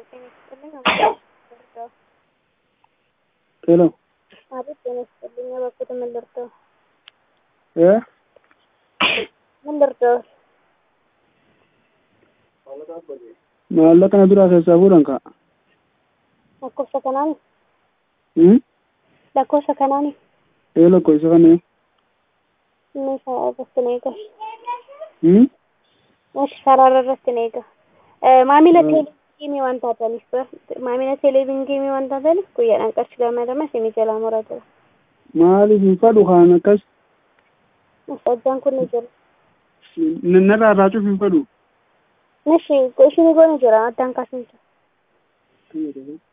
ጤና ይስጥልኝ አበባ ሄሎ አቤት ጤና ይስጥልኝ እባክዎት ምን ልርዳዎ? እ ምን ልርዳዎ? maallaqa na biraa keessaa fuudhan ka'a. lakkoofsa kanaani Hmm? lakkoofsa kanaani Ee lakkoofsa kanneen. inni isaa irratti na eega Hmm? Ishi sarara irratti na eega maamila teeleviizyinii waan taataniif maamila teeleviizyinii waan taataniif guyyaadhaan qarshii gamadama isinii jalaa muraa jira Maaliif hin fadhu kaan akkas sajjaan kun ni jira narraa raacuuf hin fadhu. Nishi, isinii goone jira addaan kaasuun jira. Fayyadamu.